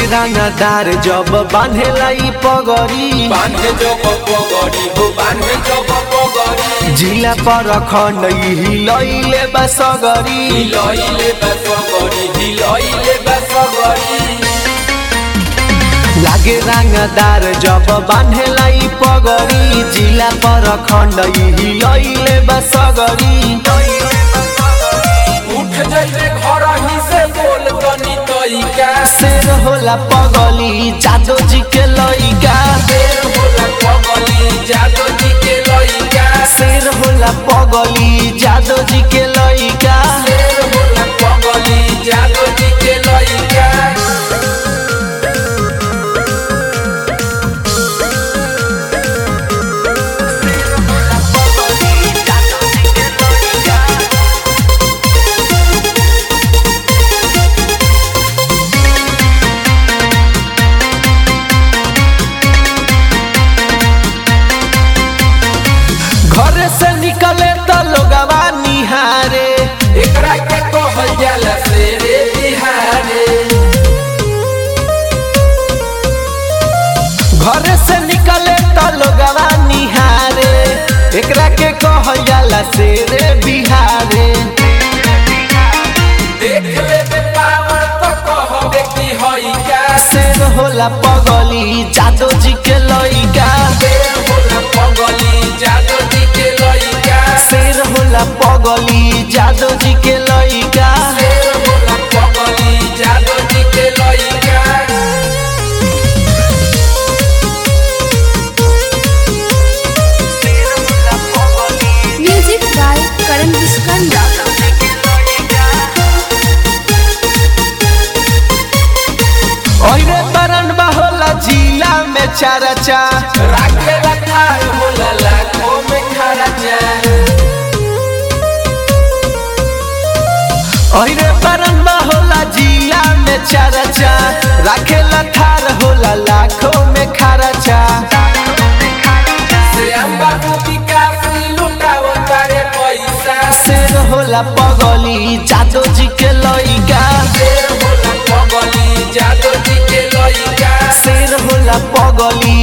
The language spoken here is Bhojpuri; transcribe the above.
रंगदार जब बांधेला ई पगड़ी बांधे जब पगड़ी हो बांधे जब पगड़ी जिला पर खंड हिलैले बा सगरी हिलैले बा सगड़ी हिलैले बा सगड़ी लागे रंगदार जब बांधेला ई पगड़ी जिला पर खंड हिलैले बा सगरी उठ जइबे घर ही से बोल तनी तइका शेर होला पगली जादो जी के लइका शेर होला पगली जादो जी के लइका शेर होला पगली जादो जी के लइका शेर होला पगली जादो जी के लइका घर से निकले तो लोगवा निहारे एकरा के कहल जाला शेरे बिहारे घर से निकले तो लोगवा निहारे एकरा के कहल जाला शेरे बिहारे देख लेबे पावर तो कहबे की हई का शेर होला पगली जादो जी के लइका शेर होला पगली जादो जी के लइका शेर होला पगली जादो जी के लइका शेर होला पगली जादो जी के लइका Music by Karan Viskanda. ओरे बरन होला जिला में चरचा राखे रखाल होला लाखों में खर्चा ओरे बरन होला जिला में चरचा राखे लथार होला लाखों में खर्चा से बाबू विकास लुटाव तारे पैसा शेर होला पगली जादो जी के लइका शेर होला पगली जादो जी के लइका शेर होला पगली